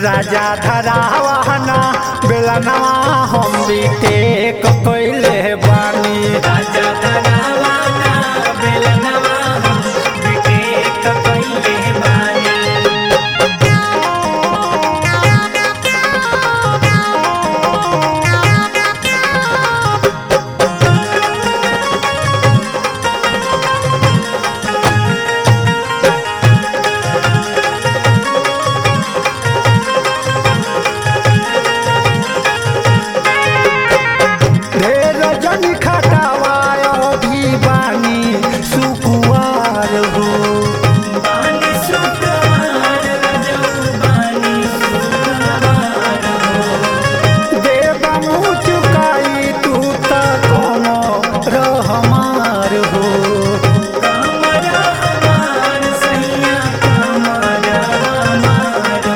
राजा धरावाना बेलनवा हम भी टेक कइले बानी राजा धरावाना बेलनवा हम विवेक कइले बानी ढेर जनी खटावायो भी बानी सुकुवार हो बानी सुकुमार रजऊ बानी सुकुमार हो देव मुँह चुकाई तू त कोनो रहमार हो कमर हमार सैया कमर हमार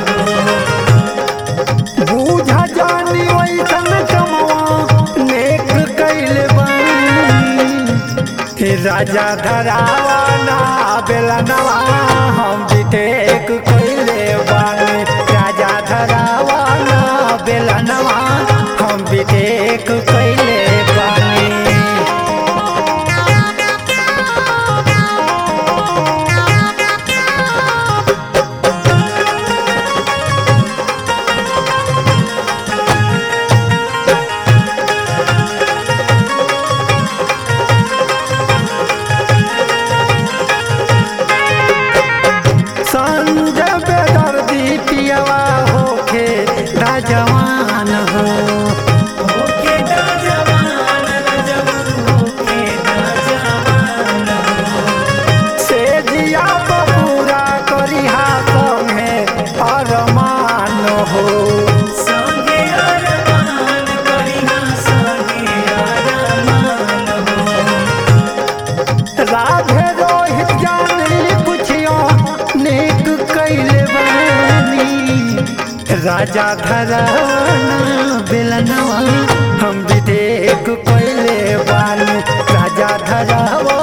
हो बूझा जानी वैसन कमवा नेक कैले बानी हे राजा धरावाना बेलनवा हम भी टेक कैले बानी राजा धरावाना बेलनवा हम भी टेक कैले बानी संजय बेदर्दी पियवा होके राजवान हो होके दा जवान रजऊ होके दा जवान हो से दिया पूरा करिहा संगे अरमान हो संगे अरमान करिहा संगे अरमान हो राधे रोहित जानी पुछियो नेक कैले बानी राजा धराना बेलनवा हम भी देख कैले बानी राजा धरावा